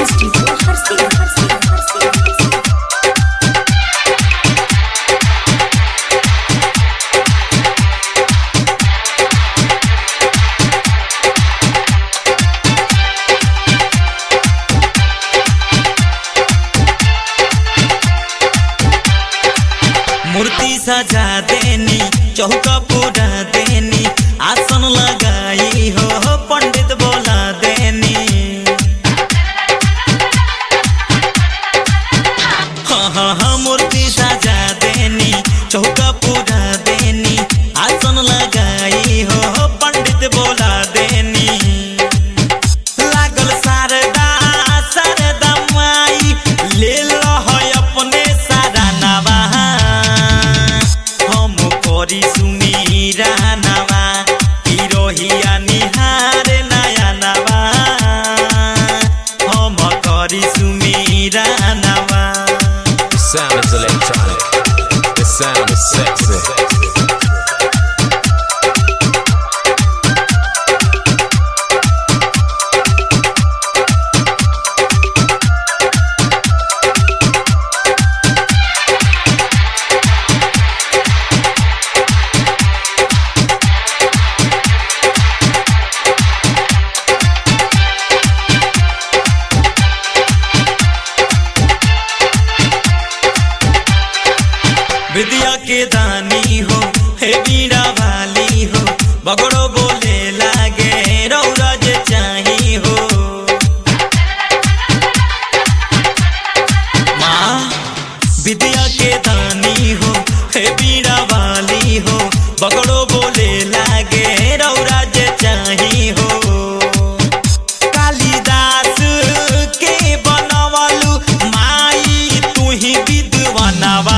Recording studio हर से हर से हर से हर से मूर्ति सजा देनी चौका पूरा देनी आसन लगाई हो पंडित बोला देनी हाँ हाँ हाँ मूर्ति सजा देनी चौका पूरा देनी आसन लगाई हो पंडित बोला देनी लागल शारदा शारदा माई ले लो है अपने सारा नवा हम करी सुमीरा नवा हिरोहिया निहार नया नवा हम करी सुमीरा नवा The sound is electronic. The sound is sexy. विद्या के दानी हो हे बीड़ा वाली हो बगड़ो बोले लागे रौरज चाही हो माँ विद्या के दानी हो हे बीड़ा वाली हो बगड़ो बोले लागे रौरज चाही हो कालिदास के बनवलु माई तुही विद्वानवा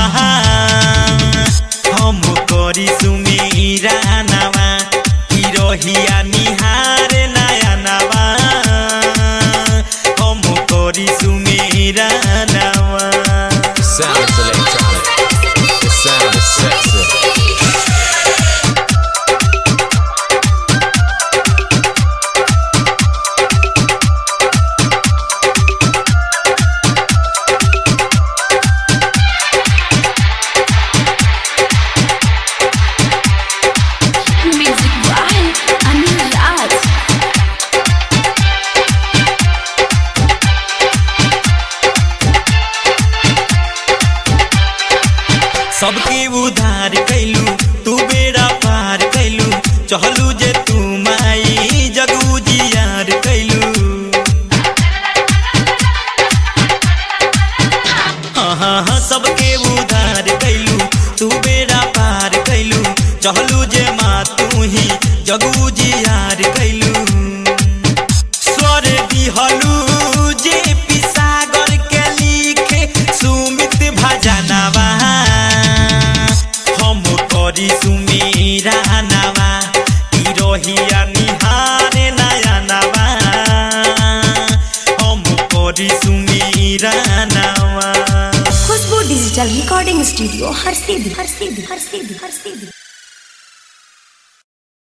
हम करी सुमीरा नवा हिरोहिया निहार नया नवा हम करी सुमीरा नवा The sound is electronic. The sound is sexy. Music by Anil Raj सबके उधार कैलू तू बेड़ा पार कैलू चहलू जे तू माई जगू जियार कैलू हाँ हाँ हाँ सबके उधार कैलू तू बेड़ा पार कैलू चहलू जे माँ तू ही जगू जियार कैलू स्वर दिहलू जे पिसागर के लिखे सुमित भजनवा हम करी सुमीरा नवा हिरोहिया निहार नया नवा हम करी सुमीरा नवा खुशबू डिजिटल रिकॉर्डिंग स्टूडियो हर से हर से हर से हर से